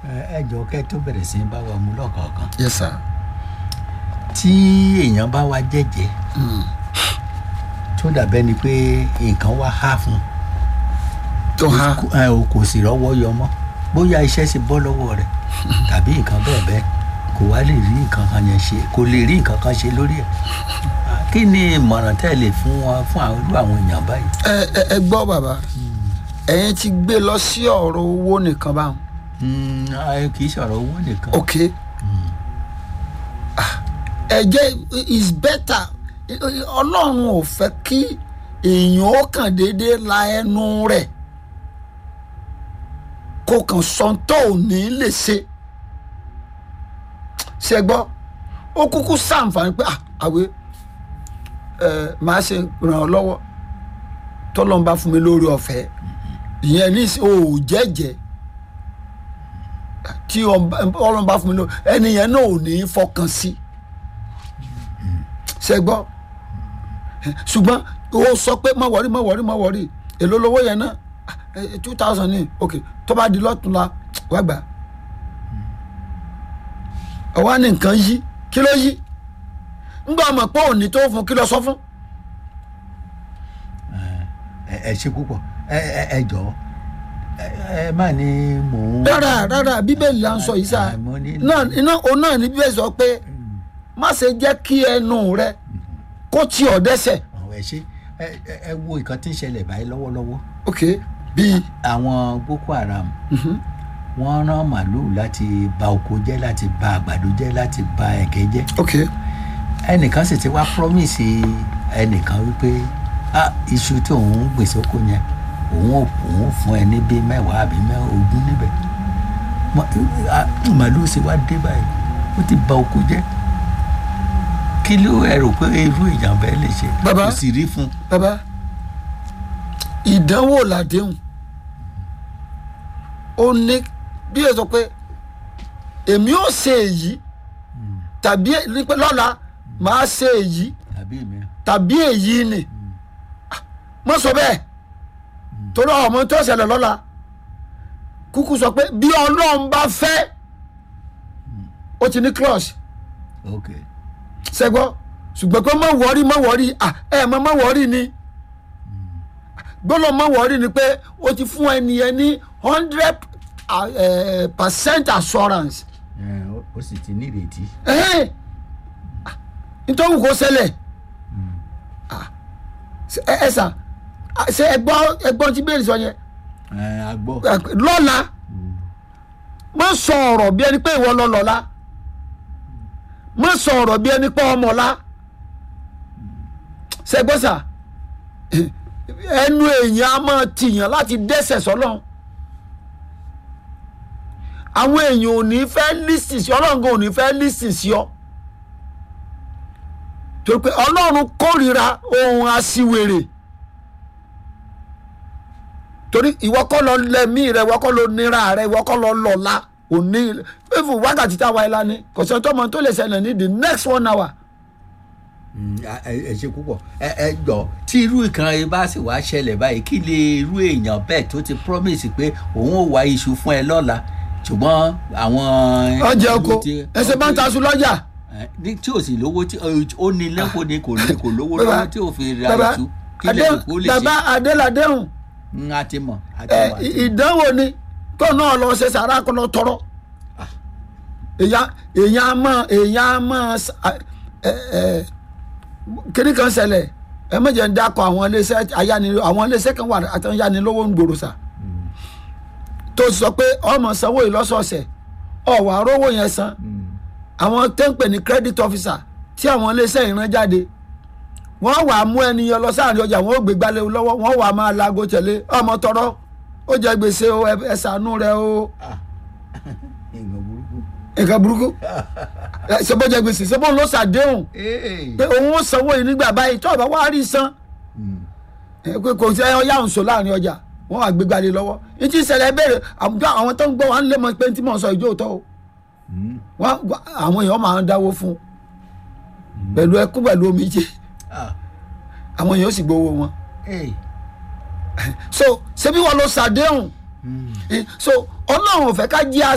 ẹ jọ kẹ́ tó bẹ̀rẹ̀ sí í bá wa mú lọ́kọ̀ọ̀kan yes sir. tí èèyàn bá wá jẹ́jẹ́ tó dàbẹ́ ni pé nǹkan wá há fún un tó ha kò- ẹ, o kò sì rọ́wọ́ yọ mọ́ bóyá iṣẹ́ sì bọ́ lọ́wọ́ rẹ̀ tàbí nǹkan bẹ́ẹ̀ bẹ́ẹ̀ kò wá lè rí nǹkan kan yẹn ṣe kò lè rí nǹkan kan ṣe lórí ẹ̀ kí ni ìmọ̀ràn tẹ́ ẹ lè fún wọn fún àwọn irú àwọn èèyàn báyìí. ẹ ẹ ẹ gbọ́ bàbá ẹ̀yin ti gbé lọ sí ọ̀rọ̀ owó nìkan báwọn Mm, ẹ kì í sọ̀rọ̀ owó nìkan. ok Ah, ẹ jẹ́ is better ọlọ́run ò fẹ́ kí èèyàn ó kàn déédéé la ẹnu rẹ̀ kó kàn sọ tó ò ní lè ṣe ṣe gbọ́ ó kúkú sàǹfààní pé ah, àwẹ ẹ máa ṣe ràn ọ́ lọ́wọ́ tọ́lọ́n bá fún mi lórí ọ̀fẹ́ ìyẹn ní o ò jẹ́jẹ́ tí ọlọ́run bá fún mi lórí ẹni yẹn náà ò ní í fọkàn sí ṣe gbọ́ ṣùgbọ́n o sọ pé má wọrí má wọrí má wọrí èló lówó yẹn náà two thousand ní ok tó bá di lọ́túnla wá gbà ọwọ́ ní nǹkan yí kí ló yí ńgbà ọmọ pé òní tó fún kí ló sọ fún. ẹ ẹ ṣe púpọ̀ ẹ ẹ ẹ jọ ẹ ẹ má ní mò ń. rárá rárá bíbélì là ń sọ yìí sá Ẹ, mo ní- náà iná òun náà ní bíbélì sọ pé má ṣe jẹ́ kí ẹnu rẹ kó tì ọ́ dẹ́sẹ̀ àwọn ẹ ṣe ẹ ẹ ẹ wo nǹkan tí ń ṣẹlẹ̀ báyìí lọ́wọ́lọ́wọ́ ok bíi àwọn boko haram wọ́n rán màlúù láti ba oko jẹ́ láti ba àgbàdo jẹ́ láti ba ẹ̀gẹ́ jẹ́ ok ẹnìkan sì ti wá promise ẹnìkan wípé ah iṣu tí òun gbèsè oko yẹn òun ò òun fún ẹ ní bíi mẹ́wàá àbí mẹ́ ogún níbẹ̀ Mọ- ah, màlúù sì wá dé báyìí ó ti ba oko jẹ́ kí ló ẹ rò pé irú ìjàmbá ẹ lè ṣe Bàbá. kò sì rí fún un. bàbá ìdánwò làdéhùn ó ní bí o sọ pé èmi ò ṣe èyí tàbí ní pé lọ́la màá ṣe èyí tàbí mi tàbí èyí ni mo sọ bẹ́ẹ̀ torí ọmọ tó ṣẹlẹ̀ lọ́la kúkú sọ pé bí ọlọ́run bá fẹ́ ó ti ní clause ok sẹgbọ ṣùgbọ́n pé má wọrí má wọrí à ẹ mọ má wọrí ni gbọ́dọ̀ má wọrí ni pé o ti fún ẹnìyẹn ní hundred percent assurance ẹ, ó- ó sì ti ní ìrètí. ẹ̀hẹ́n. Ah, nítorí kò ṣẹlẹ̀ Ah, ṣe- ẹ ẹ sà ah, ṣe ẹgbọ́n ẹgbọ́n tí bẹ́ẹ̀ sọ yẹn ẹ a gbọ́. Ah, lọ́la má sọ ọ̀rọ̀ bí ẹni pé ìwọ lọ lọ́la má sọ ọ̀rọ̀ bí ẹni pé ọmọ la ṣẹgbọ́sà ẹnu èèyàn á máa tìyàn láti dẹ́sẹ̀ sọ́lọ́ àwọn èèyàn ò ní fẹ́ lísìn sí ọlọ́run gan ò ní fẹ́ lísìn sí ọ torí pé ọlọ́run kórìíra ohun aṣiwèrè torí ìwọ kọ́ lọ lẹ́mí rẹ ìwọ kọ́ lọ nira rẹ ìwọ kọ́ lọ lọ́la òní fífò wákàtí táwa ẹ̀ lani kò sọ tó mọ tó lè ṣẹlẹ̀ ní the next one hour. Mm, a- ẹ ẹ ṣe púpọ̀ ẹ ẹ jọ tí irú ìkan yìí bá sì wá ṣẹlẹ̀ báyìí kí lè irú èèyàn bẹ́ẹ̀ tó ti promise pé òun ò wá iṣu fún ẹ lọ́la ṣùgbọ́n àwọn. ọjà oko ìlú tí- ẹsẹ̀ bá ń ta aṣọ lọ́jà. ẹ, ní tí ò sì lówó tí ó ní lẹ́kọ̀ọ́ ni kò ní kò lówó Bàbá, lọ́wọ́ tí ò fi ra bàbá iṣu kí lè rò pé ó lè bàbá ṣe. adéladéhùn Mm, a ti mọ̀ a ti ẹ, mọ̀ a ti mọ̀. ìdánwò ni tó náà lọ ṣe sàrà kó lọ tọrọ èèyàn èèyàn á mọ èèyàn á mọ ẹ ẹ kíní kan ṣẹlẹ̀ ẹ méje ń dákọ àwọn iléeṣẹ́ ayáni àwọn iléeṣẹ́ kan wà àtúnyánilówó ń gbòòrò sà tó sọ pé ọmọ sanwó ìlọ́sọ̀ọ̀sẹ̀ ọ̀wà rówó yẹn san àwọn tó ń pè ní credit officer tí àwọn iléeṣẹ́ ìran jáde wọ́n wàá mú ẹni yẹn lọ sáàrin ọjà wọ́n ó gbé gbalẹ̀ lọ́wọ́ wọ́n wàá máa laago tẹ̀lé ọmọ tọrọ ó jẹ gbèsè o ẹ ẹ ṣàánú rẹ o ìgbọ̀n burúkú. nǹkan burúkú Ẹ, ṣe bó jẹ gbèsè ṣe bó ló ṣàdéhùn Ee. pé òun ó sanwó yìí nígbà báyìí tó ọba wá rí san Mm. ẹ, pé kò sí ọyá òǹṣò láàrin ọjà wọ́n wàá gbé gbalẹ̀ lọ́wọ́ ní tí ìṣẹ̀lẹ̀ béèrè àwùjọ àwọn tó ń gbọ́ wọn lé mọ pé tí mò ń sọ ìjó òótọ́ o Mm. wọ́n àwọn èèyàn máa ń dáwó fún un pẹ̀lú ẹkún pẹ̀lú omijé Ah. àwọn èèyàn ó sì gbowó wọn Ee. so ṣebí wọn ló ṣàdéhùn Mm. so ọlọ́run ò fẹ́ ká jí